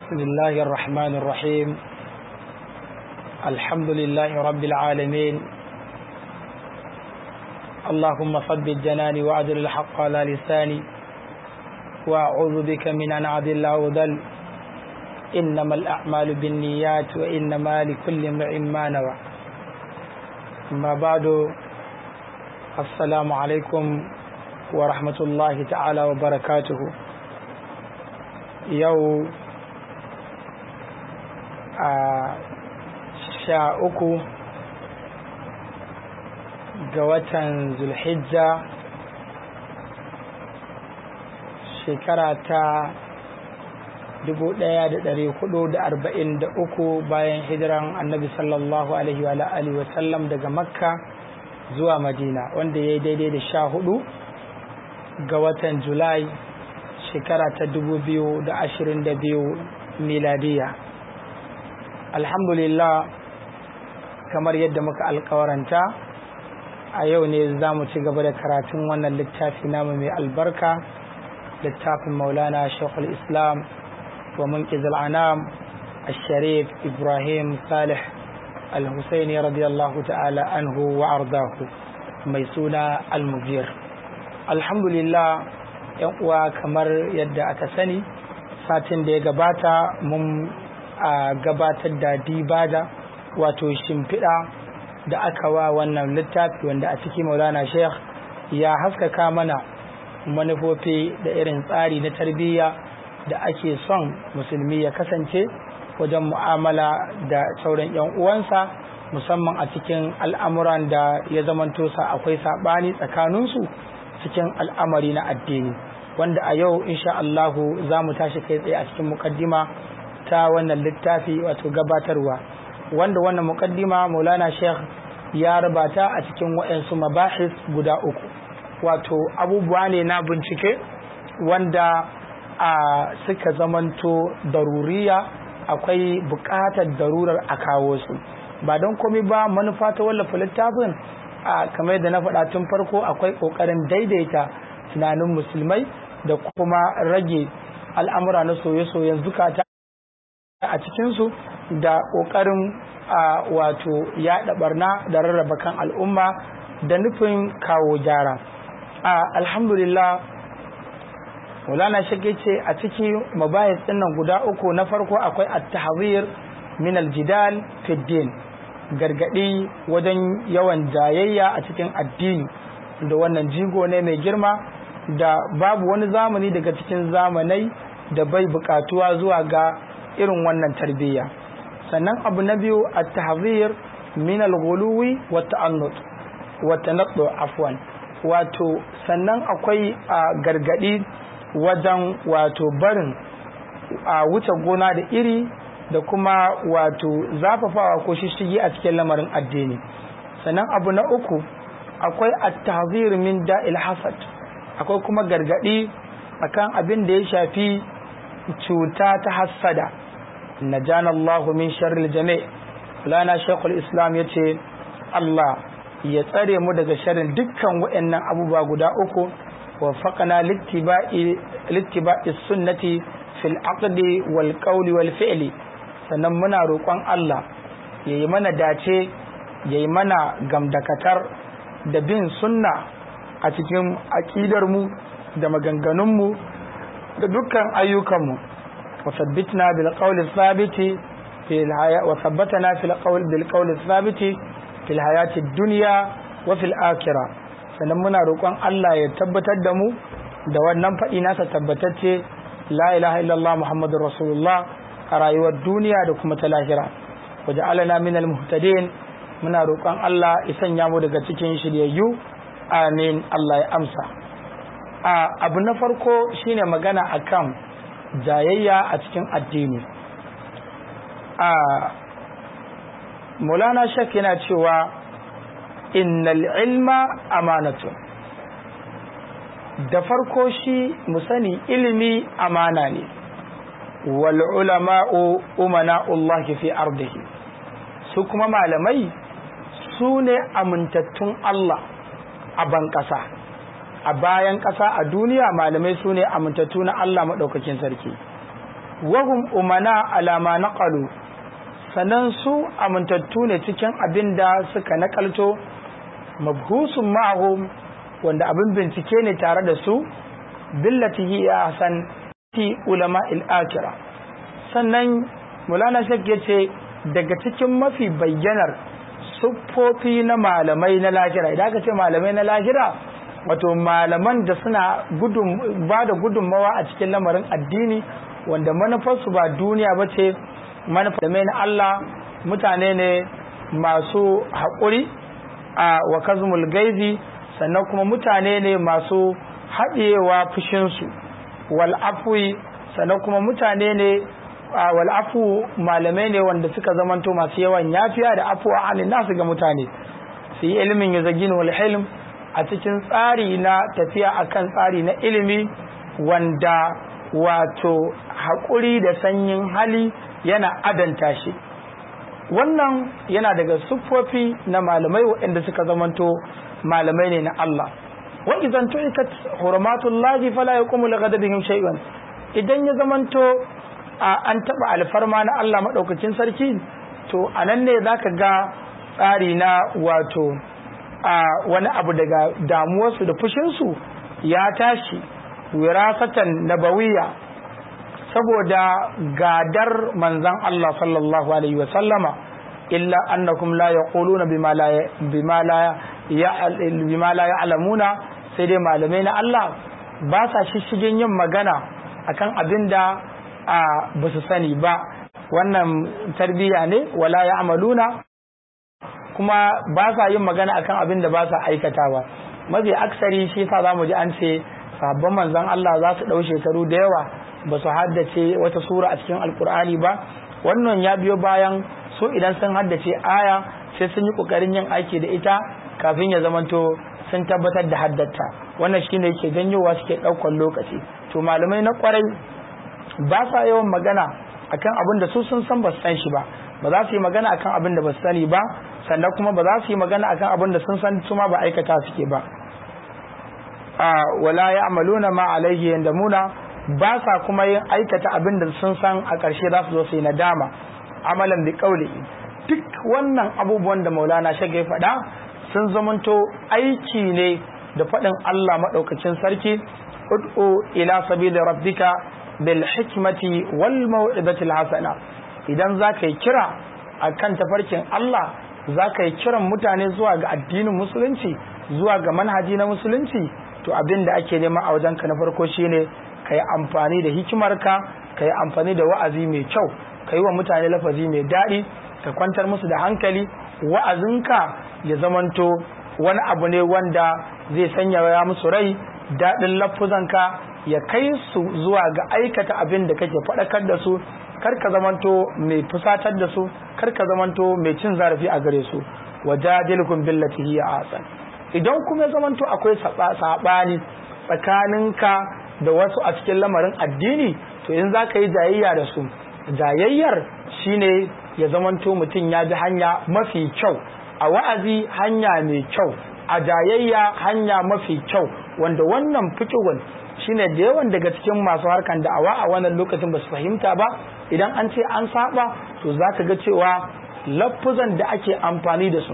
بسم الله الرحمن الرحيم الحمد لله رب العالمين اللهم ثبت جناني وأجر الحق على لساني وأعوذ بك من أن أعدل أو ذل إنما الأعمال بالنيات وإنما لكل امرئ ما نوى أما بعد السلام عليكم ورحمة الله تعالى وبركاته yau a sha uku ga watan zulhijja shekara ta uku bayan hijiran annabi sallallahu alaihi wa alihi wa sallam daga makka zuwa madina wanda ya yi daidai da sha hudu ga watan julai shekara ta biyu miladiya alhamdulillah kamar yadda muka alkawaranta a yau ne za mu ci gaba da karatun wannan littafi namu mai albarka littafin maulana shekul islam wa munkiz al'anam الشريف إبراهيم صالح الحسيني رضي الله تعالى عنه وأرضاه ميسونا المدير الحمد لله yan uwa kamar yadda aka sani satin da ya gabata mun a gabatar da dibada wato shimfiɗa da aka wa wannan littafi wanda a ciki maulana sheikh ya haskaka mana manufofi da irin tsari na tarbiyya da ake son musulmi ya kasance wajen mu'amala da sauran 'yan uwansa musamman a cikin al'amuran da ya zamanto sa akwai saɓani tsakaninsu cikin al'amari na addini wanda a yau insha Allahu za mu tashi kai tsaye a cikin mukaddima ta wannan littafi wato gabatarwa wanda wannan mukaddima maulana sheikh ya rabata a cikin waɗansu mabahis guda uku wato abubuwa ne na bincike wanda a suka zamanto daruriya akwai buƙatar darurar a kawo su ba don komai ba manufa ta wallafa littafin a kamar yadda na faɗa tun farko akwai ƙoƙarin daidaita tunanin musulmai da kuma rage al'amura na soye-soyen zukata a cikinsu da ƙoƙarin wato yaɗa barna da rarraba kan al'umma da nufin kawo gyara alhamdulillah Maulana shage ce a ciki mabayis ɗinnan guda uku na farko akwai at-tahzir min al-jidal fi din gargadi wajen yawan jayayya a cikin addini da wannan jigo ne mai girma da babu wani zamani daga cikin zamanai da bai bukatuwa zuwa ga irin wannan tarbiyya sannan abu na biyu at-tahzir min al-ghuluwi wa ta'annut wa tanaddu afwan wato sannan akwai gargadi wajen wato barin a wuce gona da iri da kuma wato zafafawa ko shishigi a cikin lamarin addini sannan abu na uku akwai at-tahzir min da'il hasad akwai kuma gargadi akan abin da ya shafi cuta ta hassada najana Allah min sharril jami' lana shaykhul islam yace Allah ya tsare mu daga sharrin dukkan waɗannan abubuwa guda uku wa faqana littiba'i littiba'i sunnati fil aqdi wal qawli wal fi'li sannan muna roƙon Allah yayi mana dace yayi mana gamdakatar da bin sunna a cikin aƙidarmu da maganganunmu da dukkan ayyukanmu wa sabbitna bil qawli thabiti fil haya wa sabbatana fil qawli bil qawli thabiti fil hayati dunya wa fil akhirah sannan muna roƙon Allah ya tabbatar da mu da wannan faɗi nasa tabbatacce la ilaha illallah muhammadur rasulullah a rayuwar duniya da kuma ta lahira wa ja'alana minal muhtadin muna roƙon Allah ya sanya mu daga cikin shiryayyu amin Allah ya amsa a abu na farko shine magana akan jayayya a cikin addini a Maulana Shak yana cewa innal ilma amanatu da farko shi mu sani ilimi amana ne wal ulama'u umana'ullahi fi ardihi su kuma malamai su ne amintattun Allah a ban ƙasa a bayan ƙasa a duniya malamai su ne amintattu na Allah maɗaukakin sarki wahum umana alama naqalu sannan su amintattu ne cikin abin da suka nakalto mabhusun ma'ahum wanda abin bincike ne tare da su billati hi ahsan ti ulama al-akhirah sannan mulana shek yace daga cikin mafi bayyanar siffofi na malamai na lahira idan aka ce malamai na lahira wato malaman da suna gudun ba da gudunmawa a cikin lamarin addini wanda manufarsu ba duniya ba ce manufar na Allah mutane ne masu haƙuri a wa kazmul gaizi sannan kuma mutane ne masu haɗewa fushinsu wal afwi sannan kuma mutane ne wal afu malamai ne wanda suka zamanto masu yawan yafiya da afu a halin nasu ga mutane su yi ilimin ya zagin wal hilm a cikin tsari na tafiya akan tsari na ilimi wanda wato haƙuri da sanyin hali yana adanta shi wannan yana daga siffofi na malamai waɗanda suka zamanto malamai ne na Allah wa idan tu'ikat hurmatullahi fala yaqumu li ghadabihim shay'an idan ya zamanto an taba alfarma na Allah madaukakin sarki to anan ne zaka ga tsari na wato wani abu daga damuwarsu da fushinsu ya tashi wirasatan nabawiyya saboda gadar manzan Allah sallallahu alaihi wa sallama illa annakum la yaquluna bima la bima la bima la ya'lamuna sai dai malamai na Allah ba sa shishigin yin magana akan abinda a ba su sani ba wannan tarbiyya ne wala ya'maluna kuma ba sa yin magana akan abin da ba sa aikatawa mafi aksari shi yasa zamu ji an ce sabon manzon Allah za su dau shekaru da yawa ba su haddace wata sura a cikin alkur'ani ba wannan ya biyo bayan su idan sun haddace aya sai sun yi kokarin yin aiki da ita kafin ya zamanto sun tabbatar da haddata wannan shine yake janyowa suke ɗaukar lokaci to malamai na kwarai ba sa yawan magana akan abin da su sun san ba su san shi ba ba za su yi magana akan abin da ba su sani ba sannan kuma ba za su yi magana akan abin da sun san su ma ba aikata suke ba a wala ya'maluna ma alaihi yandamuna ba sa kuma yin aikata abin da sun san a ƙarshe za su zo su yi nadama amalan bi kauli duk wannan abubuwan da maulana shagai faɗa sun zamanto aiki ne da faɗin Allah maɗaukacin sarki ud'u ila sabili rabbika bil hikmati wal mau'izati hasana idan za ka yi kira akan tafarkin Allah za ka yi kiran mutane zuwa ga addinin musulunci zuwa ga manhaji na musulunci to abin da ake nema a wajenka na farko shine ka yi amfani da hikimarka ka yi amfani da wa'azi mai kyau ka yi wa mutane lafazi mai daɗi ka kwantar musu da hankali wa'azinka ya zamanto wani abu ne wanda zai sanya ya musu rai daɗin lafuzanka ya kai su zuwa ga aikata abin da kake faɗakar da su kar ka zamanto mai fusatar da su kar ka zamanto mai cin zarafi a gare su wajadilkum billati hiya asan idan kuma ya zamanto akwai saɓani tsakaninka da wasu a cikin lamarin addini to in za ka yi jayayya da su jayayyar shine ya zamanto mutum ya bi hanya mafi kyau a wa'azi hanya mai kyau a jayayya hanya mafi kyau wanda wannan fikihun shine da yawan daga cikin masu harkan da'awa a wannan lokacin ba su fahimta ba idan an ce an saba to za ka ga cewa lafuzan da ake amfani da su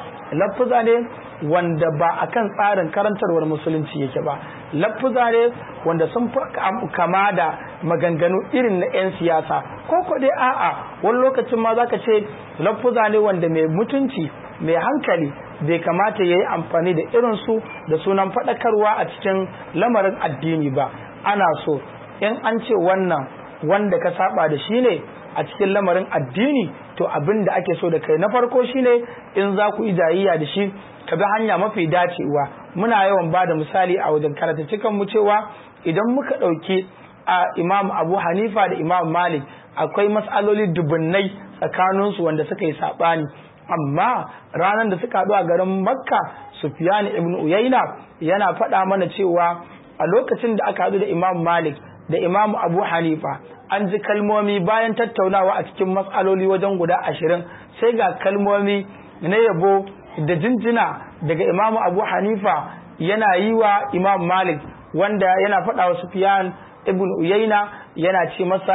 lafuza ne wanda ba a kan tsarin karantarwar musulunci yake ba lafuza ne wanda sun fi kama da maganganu irin na 'yan siyasa ko ko dai a'a wani lokacin ma za ka ce lafuza ne wanda mai mutunci mai hankali bai kamata ya yi amfani da irinsu da sunan faɗakarwa a cikin lamarin addini ba ana so in an ce wannan wanda ka saba da shi ne a cikin lamarin addini to abin da ake so da kai na farko shine in za ku yi jayayya da shi ka bi hanya mafi dacewa muna yawan ba da misali a wajen karata cikan mu cewa idan muka ɗauki a imam abu hanifa da imam malik akwai matsaloli dubunnai tsakaninsu wanda suka yi saɓani amma ranar da suka haɗu a garin makka sufyan ibn uyaina yana faɗa mana cewa a lokacin da aka haɗu da imam malik da imam abu hanifa an ji kalmomi bayan tattaunawa a cikin matsaloli wajen guda ashirin sai ga kalmomi na yabo da jinjina daga imam abu hanifa yana yi wa imam malik wanda yana faɗa wa sufyan ibn uyaina yana ce masa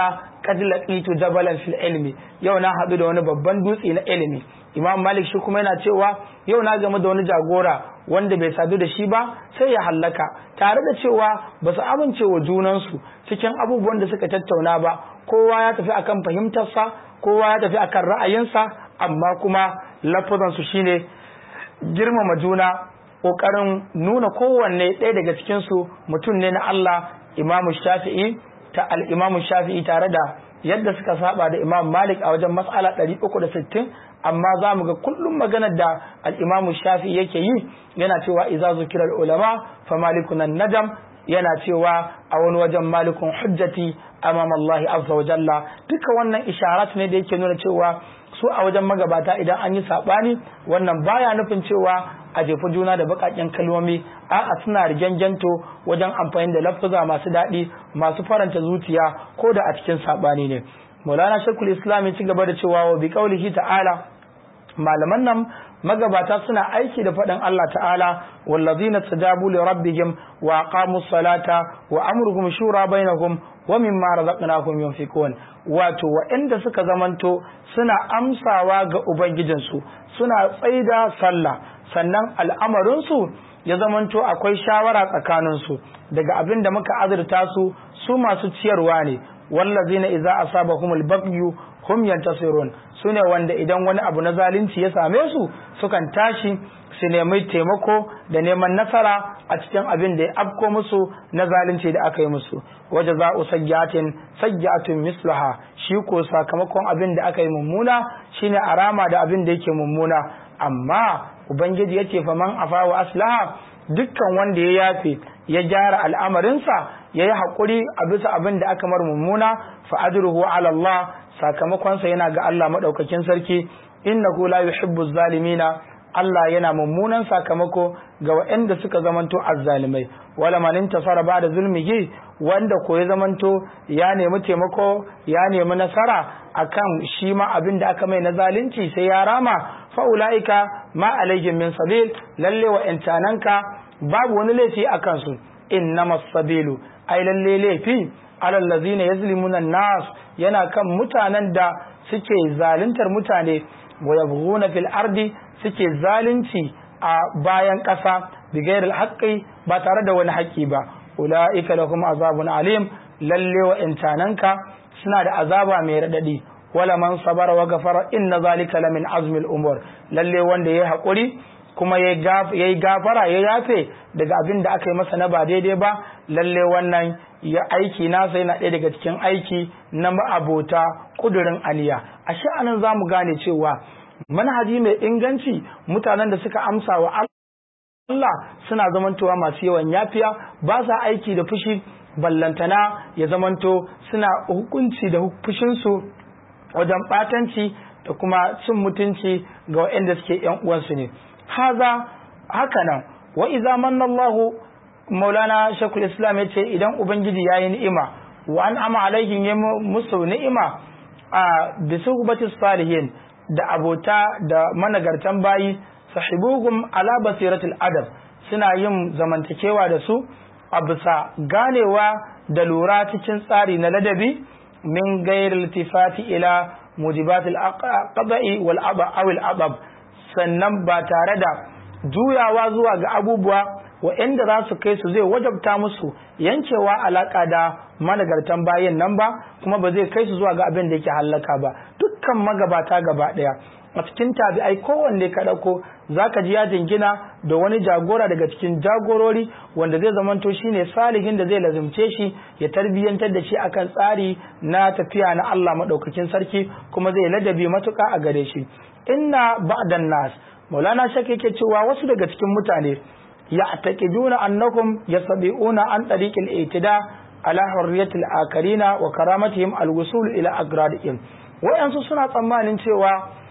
qad laqitu jabalan fil ilmi yau na hadu da wani babban dutse na ilimi imam malik shi kuma yana cewa yau na game da wani jagora wanda bai sadu da shi ba sai ya hallaka tare da cewa ba su amince wa junansu cikin abubuwan da suka tattauna ba kowa ya tafi akan fahimtarsa kowa ya tafi akan ra'ayinsa amma kuma lafazansu shine girmama juna ƙoƙarin nuna kowanne ɗaya daga cikinsu mutum ne na Allah imamu shafi'i ta al'imamu shafi'i tare da yadda suka saba da imam malik a wajen mas'ala 360 amma za mu ga kullum maganar da al'imamu shafi'i yake yi yana cewa iza zukira ulama fa malikunan najam yana cewa a wani wajen malikun hujjati amam Allah azza wa jalla duka wannan isharat ne da yake nuna cewa su a wajen magabata idan an yi sabani wannan baya nufin cewa a jefi juna da bakakken kalmomi a'a suna rigengento wajen amfani da lafuza masu daɗi masu faranta zuciya ko da a cikin sabani ne Maulana Shekul Islam ya ci gaba da cewa wa bi qaulihi ta'ala malaman nan magabata suna aiki da faɗin Allah ta'ala wallazina tajabu li rabbihim wa aqamus salata wa amruhum shura bainahum wa mimma razaqnahum yunfiqun wato waɗanda suka zamanto suna amsawa ga ubangijinsu suna tsaida sallah sannan al'amarinsu ya zamanto akwai shawara tsakaninsu daga abin da muka azurta su su masu ciyarwa ne wallazina idza asabahumul baghyu hum yantasirun sune wanda idan wani abu na zalunci ya same su sukan tashi su nemi taimako da neman nasara a cikin abin da ya afko musu na zalunci da aka yi musu waje za u sayyatin sayyatun mislaha shi ko sakamakon abin da aka yi mummuna shine arama da abin da yake mummuna amma ubangiji yace fa man afa wa aslaha dukkan wanda ya yafe ya gyara al'amarinsa ya yi haƙuri a bisa abin da aka mar mummuna fa ajruhu ala Allah sakamakonsa yana ga Allah maɗaukakin sarki innahu la yuhibbu zalimina Allah yana mummunan sakamako ga waɗanda suka zamanto azzalimai wala man intasara ba'da zulmihi wanda ko ya zamanto ya nemi taimako ya nemi nasara akan shi ma abin da aka mai na zalunci sai ya rama fa ulaika ma alaihim min sabil lalle wa intananka babu wani laifi akan su innamas sabilu ai lalle laifi alal ladzina yazlimuna nas yana kan mutanen da suke zaluntar mutane wa yabghuna fil ardi suke zalunci a bayan ƙasa bigayar haƙƙi ba tare da wani haƙƙi ba ula'ika lahum azabun alim lalle wa intananka suna da azaba mai raɗaɗi wala man sabara wa gafara inna zalika lamin azmil umur lalle wanda yayi haƙuri kuma yayi gafara ya yafe daga abin da aka yi masa na ba daidai ba lalle wannan ya aiki nasa yana ɗaya daga cikin aiki na ma'abota ƙudurin aniya a sha'anin za mu gane cewa manhaji mai inganci mutanen da suka amsa wa Allah suna zamantowa masu yawan yafiya ba sa aiki da fushi ballantana ya zamanto suna hukunci da fushinsu wajen ɓatanci da kuma cin mutunci ga waɗanda suke ‘yan uwansu ne haza haka nan wa iza manna Allahu maulana shakul islam ya ce idan ubangiji ya yi ni'ima wa an ama alaihim ya musu ni'ima a bisuhbatis salihin da abota da managartan bayi sahibuhum ala basiratul adab suna yin zamantakewa da su a bisa ganewa da lura cikin tsari na ladabi min gairil tifati ila mujibatil qada'i wal awil abab sannan ba tare da juyawa zuwa ga abubuwa waɗanda za su kai su zai wajabta musu yankewa alaka da managartan bayin nan ba kuma ba zai kai su zuwa ga abin da yake hallaka ba dukkan magabata gaba ɗaya a cikin tabi'ai kowanne ka ɗauko za ka ji ya jingina da wani jagora daga cikin jagorori wanda zai zamanto shine salihin da zai lazumce shi ya tarbiyyantar da shi akan tsari na tafiya na Allah maɗaukakin sarki kuma zai ladabi matuƙa a gare shi inna ba'dan nas maulana shak yake cewa wasu daga cikin mutane ya'taqiduna annakum yasabiuna an tariqil itida ala hurriyatil akarina wa karamatihim alwusul ila agradihim wayansu suna tsammanin cewa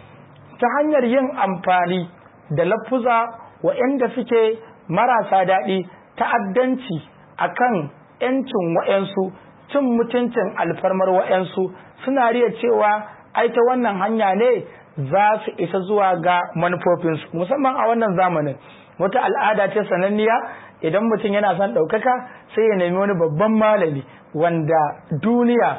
ta hanyar yin amfani da lafuza waɗanda suke marasa daɗi ta'addanci akan ‘yancin wa'yansu cin mutuncin alfarmar wa'yansu suna riya cewa ai ta wannan hanya ne za su isa zuwa ga manufofinsu musamman a wannan zamanin wata al'ada ce sananniya idan mutum yana son ɗaukaka sai ya nemi wani babban malami wanda duniya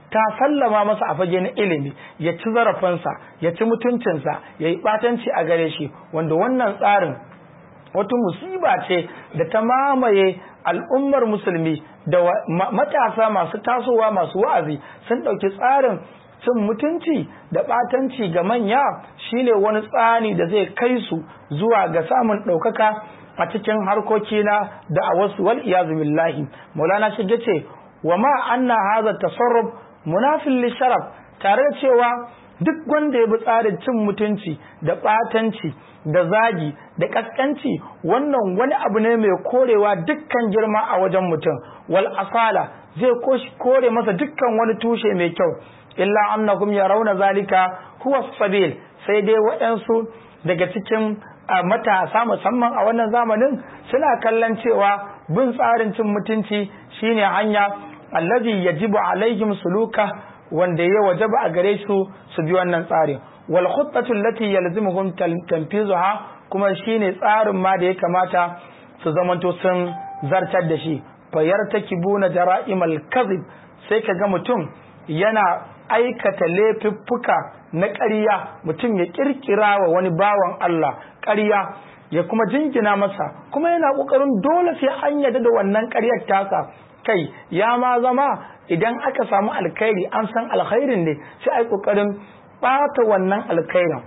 ta sallama masa a fage na ilimi ya ci zarafinsa ya ci mutuncinsa ya yi ɓatanci a gare shi wanda wannan tsarin wata musiba ce da ta mamaye al'ummar musulmi da matasa masu tasowa masu wa'azi sun ɗauki tsarin cin mutunci da ɓatanci ga manya shine wani tsani da zai kai su zuwa ga samun ɗaukaka a cikin harkoki na da a wasu wal iyazu billahi maulana shi ce wa ma anna hadha tasarruf munafil li sharaf tare da cewa duk wanda ya bi tsarin cin mutunci da ɓatanci da zagi da kaskanci wannan wani abu ne mai korewa dukkan girma a wajen mutum wal asala zai kore masa dukkan wani tushe mai kyau illa annakum yarawna zalika huwa sabil sai dai waɗansu daga cikin matasa musamman a wannan zamanin suna kallon cewa bin tsarin cin mutunci shine hanya allazi yajibu alaihim suluka wanda ya wajaba a gare su su bi wannan tsarin wal khuttatu allati yalzimuhum tanfizuha kuma shine tsarin ma da ya kamata su zamanto sun zartar da shi fayartakibuna jara'imal kadhib sai kaga mutum yana aikata laifuffuka na ƙarya mutum ya kirkira wa wani bawan Allah ƙarya ya kuma jingina masa kuma yana ƙoƙarin dole sai an yarda da wannan ƙaryar tasa kai ya ma zama idan aka samu alkhairi an san alkhairin ne sai ai ƙoƙarin ɓata wannan alkhairin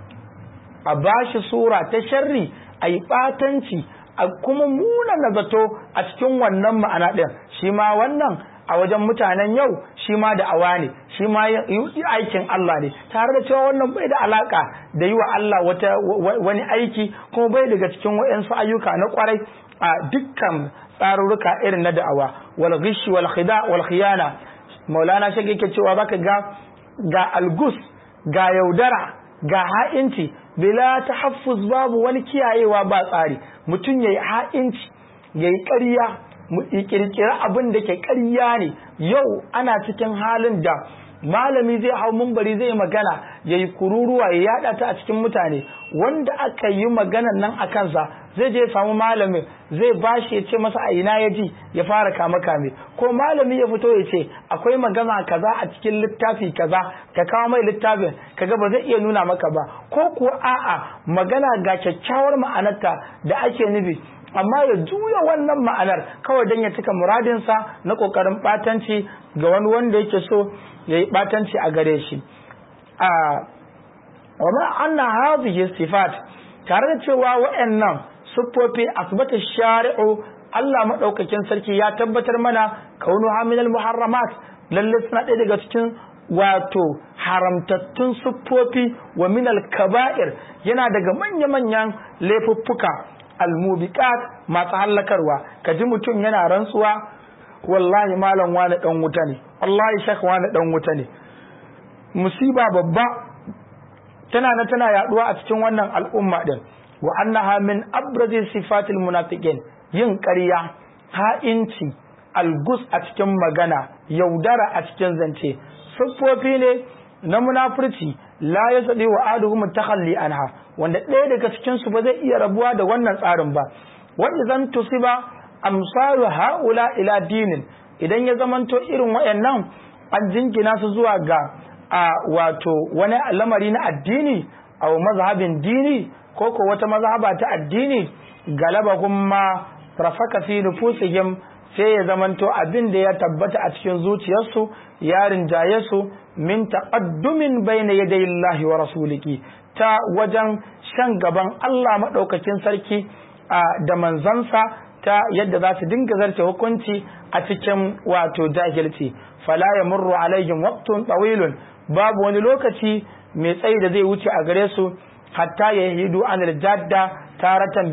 a bashi sura ta sharri a yi ɓatanci a kuma muna na zato a cikin wannan ma'ana ɗin shi ma wannan a wajen mutanen yau shi ma da awa ne shi ma aikin Allah ne tare da cewa wannan bai da alaka da yi wa Allah wata wani aiki kuma bai daga cikin waɗansu ayyuka na kwarai a dukkan tsarurruka irin na da'awa wal ghishi wal khida wal khiyana maulana shi yake cewa baka ga ga algus ga yaudara ga ha'inci bila tahaffuz babu wani kiyayewa ba tsari mutum yayi ha'inci yayi ƙarya kirkira abin da ke ƙarya ne yau ana cikin halin da malami zai hau mumbari zai magana ya yi kururuwa ya yada ta a cikin mutane wanda aka yi maganan nan a kansa zai je samu malamin zai bashi ya ce masa a ina ya ji ya fara kama kame ko malami ya fito ya ce akwai magana kaza a cikin littafi kaza ka kawo mai littafin kaga ba zai iya nuna maka ba ko kuwa a'a magana ga kyakkyawar ma'anarta da ake nufi amma ya juya wannan ma'anar kawai don ya cika muradinsa na ƙoƙarin ɓatanci ga wani wanda yake so ya yi ɓatanci a gare shi a wama anna hadhihi sifat tare da cewa wa'annan siffofi asbata shari'u Allah madaukakin sarki ya tabbatar mana kaunu haminal muharramat lalle suna ɗaya daga cikin wato haramtattun siffofi wa minal kaba'ir yana daga manya-manyan laifuffuka almubiqat masu hallakarwa kaji mutum yana rantsuwa wallahi malam wani dan wuta ne wallahi shek wani dan wuta ne musiba babba tana na tana yaduwa a cikin wannan al'umma din wa annaha min abrazi sifatil munafiqin yin ƙarya ha'inci algus a cikin magana yaudara a cikin zance siffofi ne na munafurci la yasdi wa aduhum takhalli anha wanda ɗaya daga cikin su ba zai iya rabuwa da wannan tsarin ba wa idan tusiba amsalu haula ila dinin idan ya zamanto irin wayannan an jingina su zuwa ga a wato wani lamari na addini a mazhabin dini ko ko wata mazhaba ta addini galaba kuma rafaka fi nufusihim sai ya zamanto abin da ya tabbata a cikin zuciyarsu ya rinjaye su min taqaddumin bayna yaday Allah wa rasulihi ta wajen shan gaban Allah madaukakin sarki da manzansa ta yadda za su dinga zarce hukunci a cikin wato jahilci fala yamurru alaihim waqtun tawilun babu wani lokaci mai tsayi da zai wuce a gare su hatta yahidu anil jadda taratan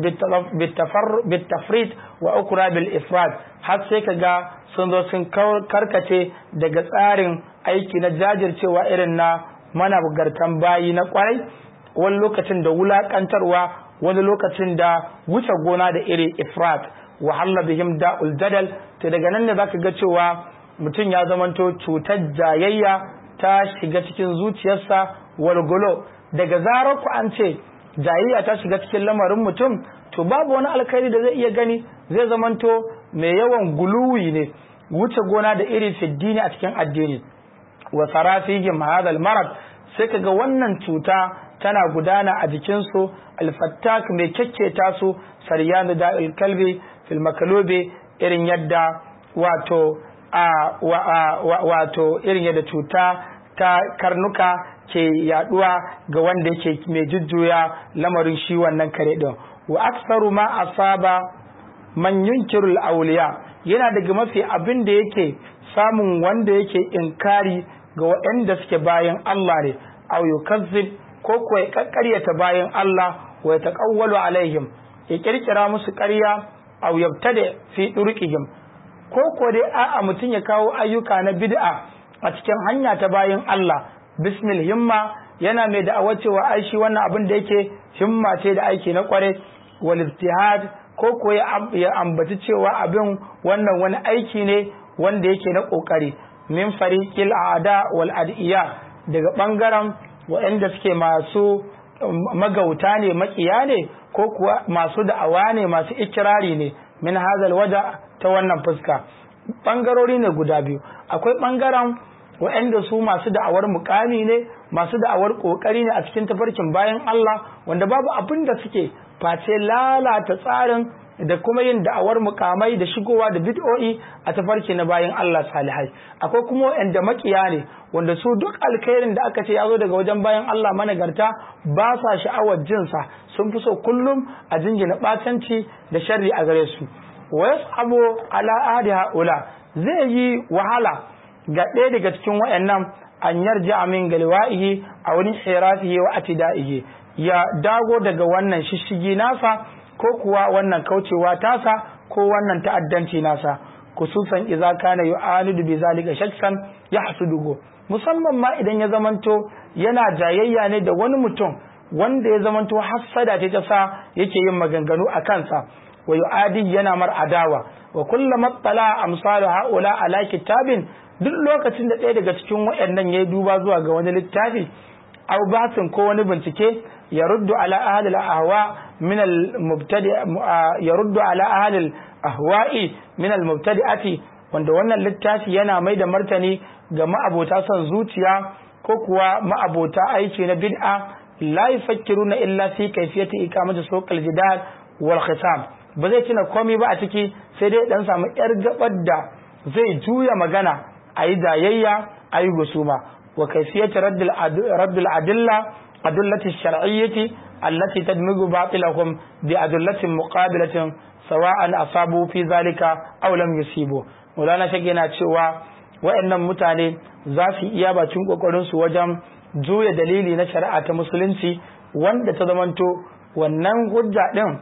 bitafrit wa ukra bil ifrad har sai kaga sun zo sun karkace daga tsarin aiki na jajircewa irin na managartan bayi na kwarai wani lokacin da wulakantarwa wani lokacin da wuce gona da iri ifrat wa halla bihim da'ul jadal to daga nan ne zaka ga cewa mutum ya zamanto cutar jayayya ta shiga cikin zuciyarsa walgulo daga zarar ku an ce jayayya ta shiga cikin lamarin mutum to babu wani alkhairi da zai iya gani zai zamanto mai yawan guluwi ne wuce gona da iri fiddini a cikin addini wa sarafihim hadha marad sai kaga wannan cuta tana gudana a jikinsu alfattak mai kyakketa su saryan da kalbi fil makalubi irin yadda wato a wato irin yadda cuta ta karnuka ke yaduwa ga wanda yake mai jujjuya lamarin shi wannan kare din wa aksaru ma asaba man yunkirul awliya yana daga mafi abin da yake samun wanda yake inkari ga waɗanda suke bayan Allah ne aw yukazzib ko ko ya kakkaryata bayan Allah wa yataqawwalu alaihim ya kirkira musu ƙarya aw yabtada fi durqihim ko ko dai a'a mutum ya kawo ayyuka na bid'a a cikin hanya ta bayan Allah bismil himma yana mai da'awar cewa ai shi wannan abin da yake himma ce da aiki na kware wal ijtihad ko ko ya ambaci cewa abin wannan wani aiki ne wanda yake na kokari min fariqil a'da wal adiya daga bangaren waɗanda suke masu magauta ne makiya ne ko kuwa masu da'awa ne masu ikirari ne min hazal waja ta wannan fuska bangarori ne guda biyu akwai bangaren waɗanda su masu da'awar mukami ne masu da'awar kokari ne a cikin tafarkin bayan Allah wanda babu abin da suke face lalata tsarin da kuma yin da'awar mukamai da shigowa da bid'o'i a tafarki na bayan Allah salihai akwai kuma waɗanda makiya ne wanda su duk alkhairin da aka ce ya zo daga wajen bayan Allah managarta ba sa sha'awar jinsa sun fi so kullum a jingina batanci da sharri a gare su wa yasabu ala ahdi haula zai yi wahala ga ɗaya daga cikin waɗannan an yarja min galwa'ihi a wurin hirafihi wa atida'ihi ya dago daga wannan shishigi nasa ko kuwa wannan kaucewa tasa ko wannan ta'addanci nasa kususan idza kana yu'anidu bi zalika shakkan yahsuduhu musamman ma idan ya zamanto yana jayayya ne da wani mutum wanda ya zamanto hassada ce ta sa yake yin maganganu a kansa wa yu'adi yana mar adawa wa kullama tala amsalu haula ala kitabin duk lokacin da ɗaya daga cikin waɗannan yayi duba zuwa ga wani littafi aw basin ko wani bincike ya ruddu ala ahli al-ahwa min al-mubtadi ya ruddu ala ahli al-ahwa'i min al-mubtadi'ati wanda wannan littafi yana mai da martani ga ma'abota son zuciya ko kuwa ma'abota aiki na bid'a la yafakkiruna illa fi kayfiyati ikamati suqal jidal wal khisam ba zai tuna komai ba a ciki sai dai dan samu yar gabar da zai juya magana ayi jayayya ayi gusuma wa kayfiyati raddil raddil adilla adillati shar'iyyati allati tadmigu batilahum bi adillatin muqabilatin sawa'an asabu fi zalika aw lam yusibu Maulana Shage yana cewa waɗannan mutane za su iya bakin kokarin su wajen juya dalili na shari'a ta musulunci wanda ta zamanto wannan hujja din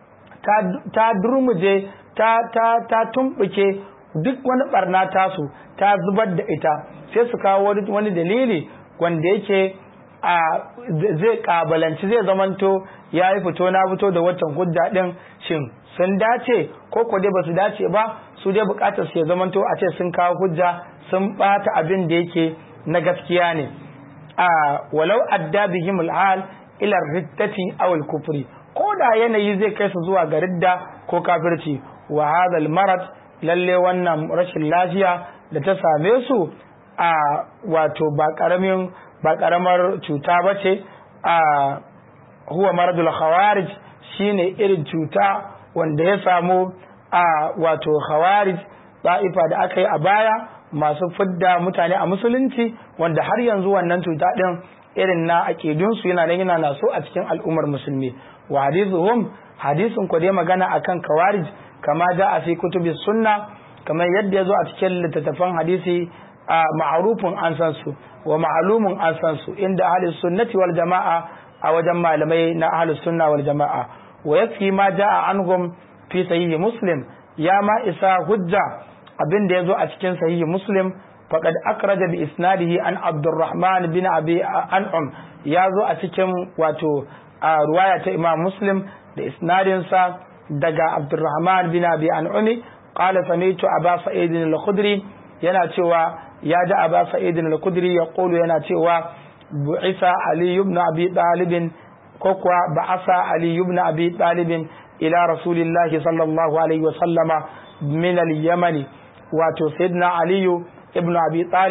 ta durmuje ta ta ta tumbuke duk wani barna tasu ta zubar da ita sai su kawo wani dalili wanda yake a zai kabalanci zai zamanto ya yi fito na fito da waccan hujja din shin sun dace ko ko dai ba su dace ba su dai bukatar su ya zamanto a ce sun kawo hujja sun bata abin da yake na gaskiya ne a walau adda bihim al'al ila riddati aw al-kufri ko da yanayi zai kai su zuwa ga ridda ko kafirci wa hadha al-marad lalle wannan rashin lafiya da ta same su a wato ba karamin ba karamar cuta bace a huwa maradul khawarij shine irin cuta wanda ya samu a wato khawarij da'ifa da aka yi a baya masu fidda mutane a musulunci wanda har yanzu wannan cuta din irin na aƙidunsu yana nan yana naso a cikin al'ummar musulmi wa hadithuhum hadisin ku dai magana akan kawarij kama da a fi kutubi sunna kamar yadda ya zo a cikin littattafan hadisi a ma'arufin an san su wa ma'alumin an san su inda ahlus sunnati wal jama'a a wajen malamai na ahlus sunna wal jama'a wa yafi ma ja'a anhum fi sahihi muslim ya ma isa hujja abin da ya zo a cikin sahihi muslim faqad akraja bi isnadihi an abdurrahman bin abi an'um ya zo a cikin wato a ruwaya ta imam muslim da isnadin sa daga abdurrahman bin abi an'umi qala sami'tu aba sa'id al-khudri yana cewa ya ji aba sa'id al-khudri ya qulu yana cewa bu'isa ali ibn abi talib ko kuwa ba'asa ali ibn abi talib ila rasulillahi sallallahu alaihi wa sallama min al-yamani wato sayyidina aliyu ibn abi talib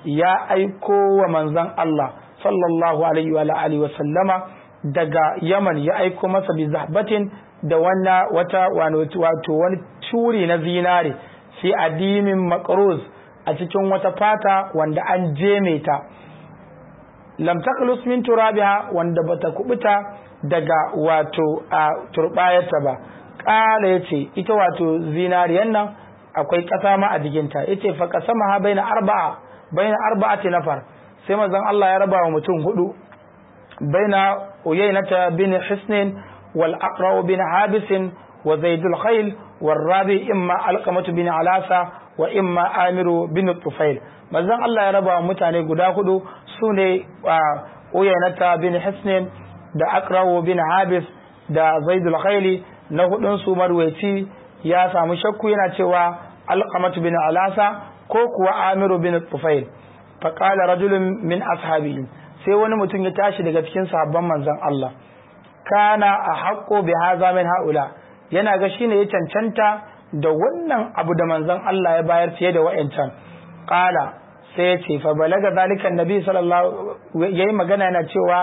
ya aiko wa manzon Allah sallallahu alaihi wa alihi wa sallama daga Yaman ya aiko masa bi zahbatin da wannan wata wato wani turi na zinare fi adimin makruz a cikin wata fata wanda an jeme ta lam taqlus min turabiha wanda bata kubuta daga wato a turbayarta ba kala yace ita wato zinariyan nan akwai kasa ma a jikinta yace fa qasamaha baina arba'a baina arba'ati nafar sai manzon Allah ya raba wa mutum hudu baina uyaynata bin hisnin wal aqra bin habis wa zaidul khayl والرابع إما علقمة بن علاسة وإما آمر بن الطفيل manzon Allah ya raba mutane guda hudu su ne uyanata bin hisnin da akrawo bin habis da zaidul khaili na hudun su marwaci ya samu shakku yana cewa alqamatu bin alasa ko kuwa amiru bin tufail fa qala rajulun min ashabi sai wani mutum ya tashi daga cikin sahabban manzon Allah kana a haqqo bi hadha min haula yana ga shine ya cancanta da wannan abu da manzon Allah ya bayar fiye da wa'ancan qala sai ya ce fa balaga zalika annabi sallallahu yayi magana yana cewa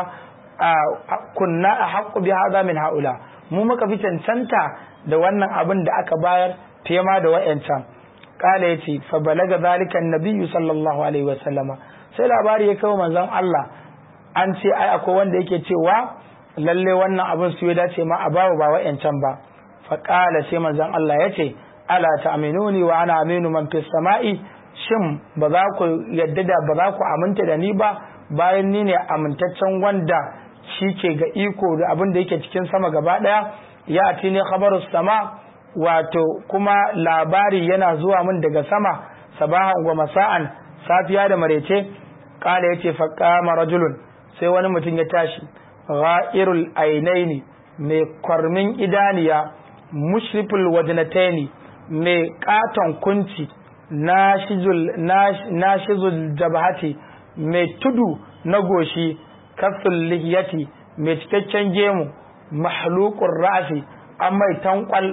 kunna ahqqu bi hadha min haula mu muka fi cancanta da wannan abin da aka bayar fiye ma da wa'ancan qala yace fa balaga zalika annabi sallallahu alaihi wasallama sai labari ya kawo manzon Allah an ce ai akwai wanda yake cewa lalle wannan abin su ya dace ma a bawa ba wa'ancan ba fa qala sai manzon Allah yace ala ta'minuni wa ana aminu man fis sama'i shin ba za ku yadda da ba za ku aminta da ni ba bayan ni ne amintaccen wanda shi ke ga iko da abin da yake cikin sama gaba daya ya ati ne khabarus sama wato kuma labari yana zuwa min daga sama sabahan wa masa'an safiya da marece kala yace fa qama rajulun sai wani mutum ya tashi ghairul ainaini mai kwarmin idaniya mushriful wajnataini mai katon kunci nashizul jabhati mai tudu na goshi kafin lihiyati mai cikakken gemu mahlukun ra'asi an mai tankwal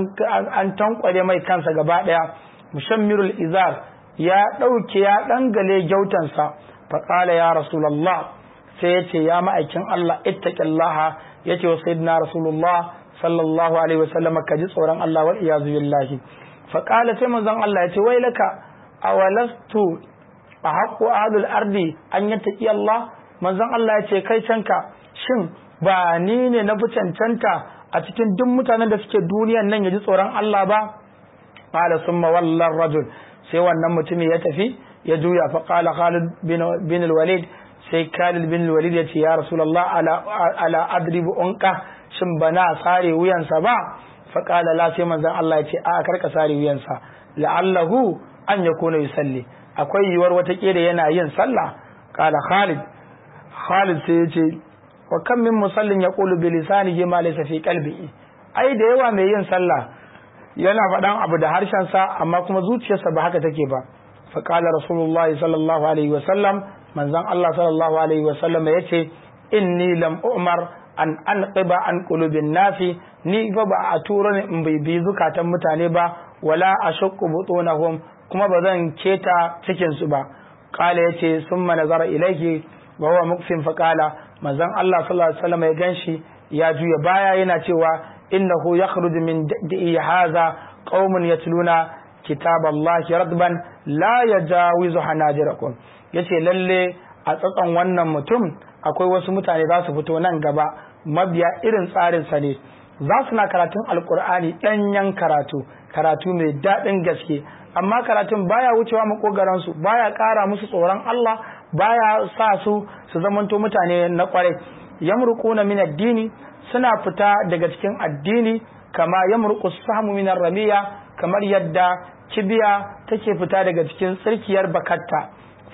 an tankwale mai kansa gaba daya mushammirul izar ya dauke ya dangale gyautansa faqala ya rasulullah sai ya ce ya ma'aikin Allah ittaqillaha yace wa sayyidina rasulullah sallallahu alaihi wasallam ka ji tsoron Allah wal iyazu billahi faƙala sai manzon Allah ya ce wai laka awalastu a haƙo ahlul ardi an yi taƙi Allah manzon Allah ya ce kai canka shin ba ni ne na fi cancanta a cikin duk mutanen da suke duniyan nan ya ji tsoron Allah ba qala summa wallar rajul sai wannan mutumin ya tafi ya juya fa qala Khalid bin al-Walid sai Khalid bin al-Walid ya ce ya Rasulullah ala ala adribu unqa shin bana sare wuyansa ba faƙala la sai manzon Allah ya ce a karka sare wuyansa la'allahu an yakuna yusalli akwai yiwuwar wata kere yana yin sallah qala Khalid Khalid sai ya ce wa kam min musallin yaqulu bi lisanihi ma laysa fi qalbihi ai da yawa mai yin sallah yana faɗan abu da harshen sa amma kuma zuciyarsa ba haka take ba faqala rasulullahi sallallahu alaihi wa sallam manzon Allah sallallahu alaihi wa sallam yace inni lam umar an an qiba an qulubin nasi ni fa ba a tura ni in bai bi zukatan mutane ba wala ashqu butunahum kuma ba zan keta cikin su ba qala yace summa nazara ilayhi wa huwa muqsim fa qala manzon Allah sallallahu alaihi wasallam ya ganshi ya juya baya yana cewa innahu yakhruju min da'i hadha qaumun yatluna kitaballahi radban la yajawizu hanajirakum yace lalle a tsatson wannan mutum akwai wasu mutane za su fito nan gaba mabiya irin tsarinsa ne za su na karatun alkur'ani ɗanyen karatu karatu mai daɗin gaske amma karatun baya wucewa makogaransu baya ƙara musu tsoron Allah baya sa su su zamanto mutane na ƙwarai yamruquna min addini suna fita daga cikin addini kama yamruqu sahmu min ramiya kamar yadda kibiya take fita daga cikin tsirkiyar bakatta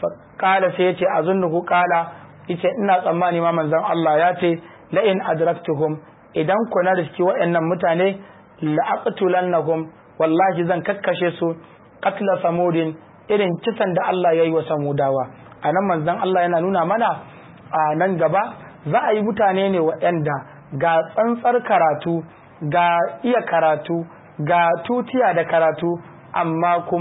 qala sai yace azunnuhu qala yace ina tsammani ma manzon Allah ya ce la in adraktuhum idan ku na riski waɗannan mutane la aqtulannahum wallahi zan kakkashe su qatla samudin irin kisan da Allah ya yi wa samudawa anan manzon Allah yana nuna mana a nan gaba za a yi mutane ne waɗanda ga tsantsar karatu ga iya karatu ga tutiya da karatu amma kuma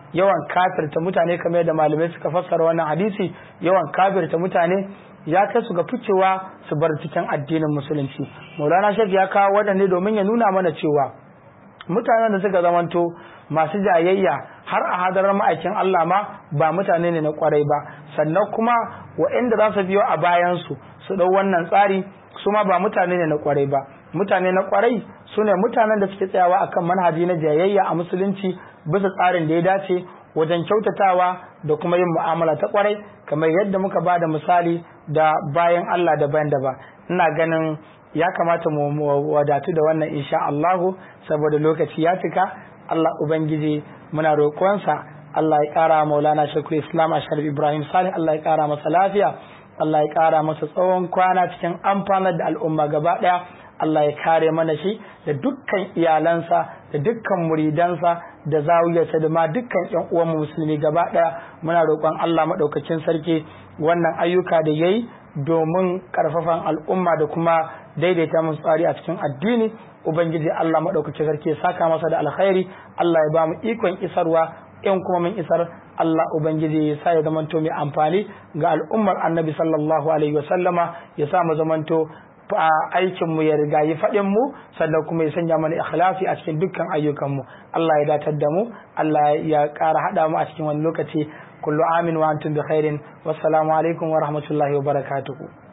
yawan kafirta mutane kamar yadda malamai suka fassara wannan hadisi yawan kafirta mutane ya kai su ga ficewa su bar cikin addinin musulunci maulana shek ya kawo waɗanne domin ya nuna mana cewa mutanen da suka zamanto masu jayayya har a hadarar ma'aikin Allah ma ba mutane ne na kwarai ba sannan kuma waɗanda za su biyo a bayansu su ɗau wannan tsari su ma ba mutane ne na kwarai ba mutane na kwarai su ne mutanen da suke tsayawa akan manhaji na jayayya a musulunci bisa tsarin da ya dace wajen kyautatawa da kuma yin mu'amala ta kwarai kamar yadda muka ba da misali da bayan Allah da bayan da ba ina ganin ya kamata mu wadatu da wannan insha Allahu saboda lokaci ya cika Allah ubangiji muna roƙonsa Allah ya ƙara maulana shakul islam a sharif ibrahim salih Allah ya ƙara masa lafiya Allah ya ƙara masa tsawon kwana cikin amfanar da al'umma gaba ɗaya Allah ya kare mana shi da dukkan iyalansa da dukkan muridansa da zawiyarsa da ma dukkan ƴan uwan musulmi gaba ɗaya muna roƙon Allah maɗaukacin sarki wannan ayyuka da yayi domin ƙarfafan al'umma da kuma daidaita musu tsari a cikin addini ubangiji Allah maɗaukacin sarki ya saka masa da alkhairi Allah ya ba mu ikon isarwa in kuma mun isar Allah ubangiji ya sa ya zamanto mai amfani ga al'ummar annabi sallallahu alaihi wa sallama ya sa mu zamanto a aikin mu ya riga yi faɗin mu sannan kuma ya sanya mana ikhlasi a cikin dukkan ayyukan mu Allah ya datar da mu Allah ya ƙara haɗa mu a cikin wani lokaci kullu amin wa antum bi khairin wassalamu alaikum wa rahmatullahi wa barakatuhu